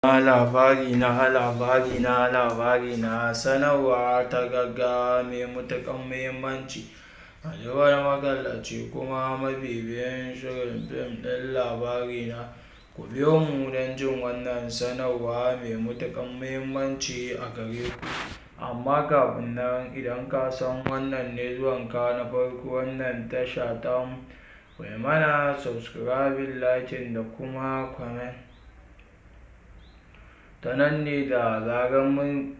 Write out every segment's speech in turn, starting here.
na labari na labari na labari na sanarwa ta gaggawa mai matuƙar muhimmanci a wani magallaci kuma mabibiyin shirin fim ɗin labari na ku biyo mu don jin wannan sanarwa mai matuƙar muhimmanci a gare ku amma kafin nan idan ka san wannan ne zuwanka na farko wannan tasha ta ku yi mana subscribing liking da kuma comment ta nan ne da zarar mun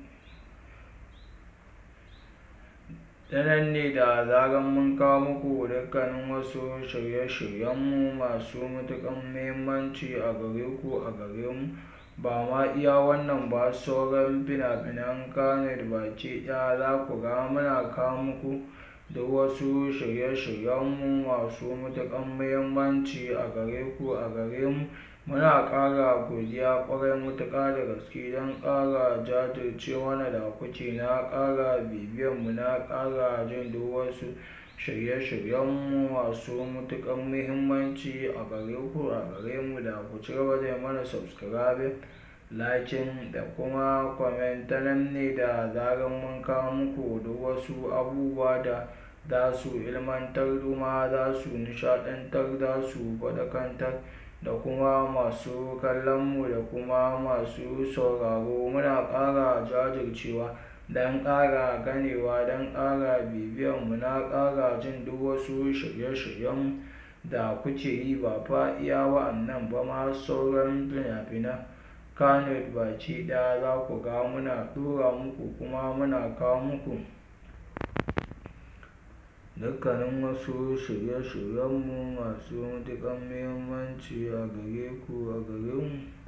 ta nan ne da zarar mun kawo muku dukkanin wasu shirye-shiryenmu masu matuƙar muhimmanci a gare ku a gare mu ba ma iya wannan ba sauran fina-finan kanet baki ɗaya za ku ga muna kawo muku duk wasu shirye-shiryenmu masu matuƙar muhimmanci a gare ku a gare mu muna ƙara godiya ƙwarai matuƙa da gaske don ƙara jajirce mana da kuke na ƙara bibiyanmu na ƙara jin duk wasu shirye-shiryenmu masu matuƙar muhimmanci a gare ku a gare mu da ku ci gaba da mana subscribing liking da kuma comment ta nan ne da zarar mun kawo muku duk wasu abubuwa da za su ilmantar kuma za su nishaɗantar za su faɗakantar da kuma masu kallonmu da kuma masu sauraro muna ƙara jajircewa don ƙara ganewa don ƙara bibiyanmu na ƙara jin duk wasu shirye-shiryen da kuke yi ba fa iya wa'annan ba ma sauran fina-finan kanet baki ɗaya za ku ga muna ɗora muku kuma muna kawo muku dukkanin wasu shirye-shiryenmu masu matuƙar muhimmanci a gare ku a gare mu